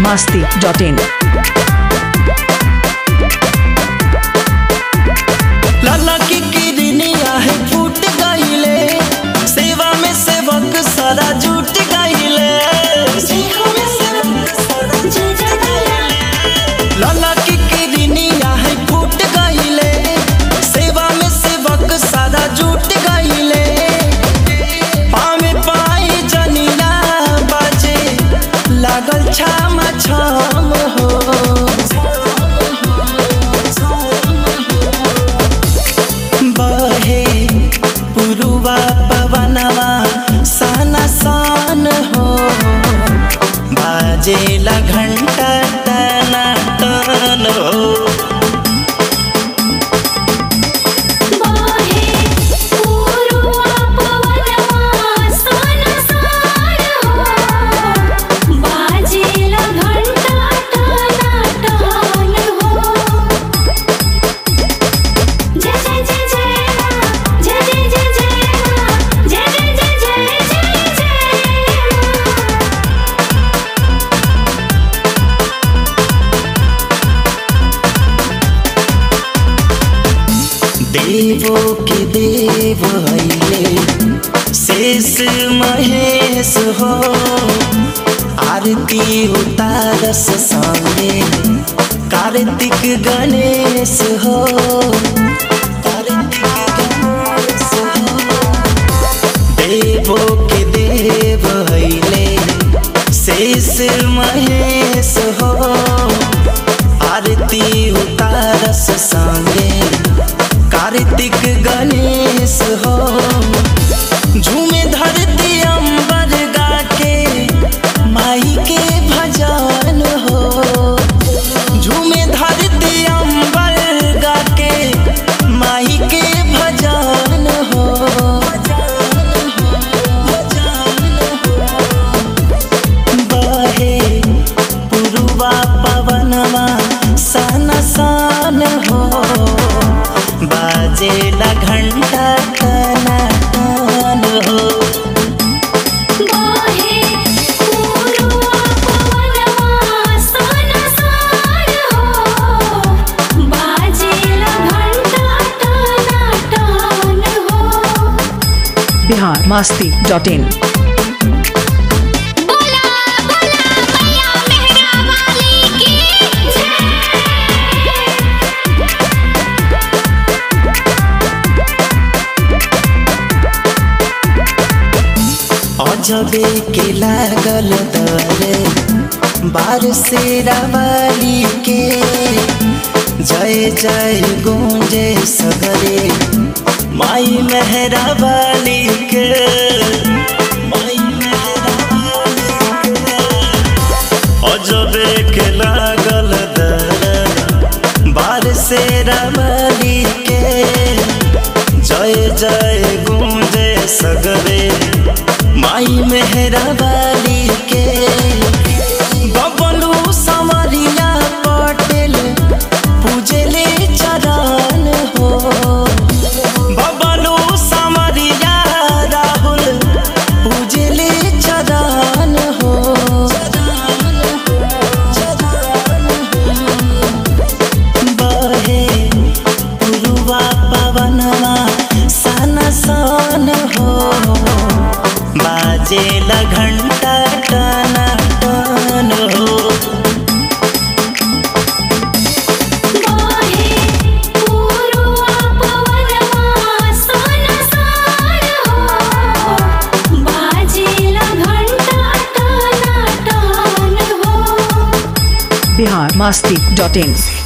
masti.in. लाला की किरनिया है फूट गईले सेवा में सेवक सारा जुट गईले लाला की किरनिया है फूट गईले सेवा में सेवक सारा जुट गईले पावे पाए जनिया बाजे लागल छाम छाम हो बहे पुरुवा पवनवा सन सन हो बाजेला घंटा टना टन हो देवो के देव हईले शेष महेश हो आरती उतारस सामने कार्तिक गणेश हो कार्तिक गणेश हो देवो के देव हईले शेष महेश हो आरती उतारस संगे कार्तिक गणेश हो झूमे धरती अंबर गा के माई के भजन हो झूमे धरती अंबर गा के माई के भजन हो बहे पुरुवा पवनवा सन सन हो बाजेला घंटा टना टन हो Bihar masti.in. अजबे के लागल दरे बार से रावाली के जय जय गूंजे सगरे माई मेहरा वाली के माई मेहरावाली के अजबे के लागल दरे बार से रावाली के जय जय गूंजे सगरे माई मेहरा वाली के बबलू संवरिया पटेल पूजले चरण हो बबलू संवरिया राहुल पूजले चरण हो बहे पुरुवा पवनवा सन सन हो बाजेला घंटा टना टन हो Bihar masti.in.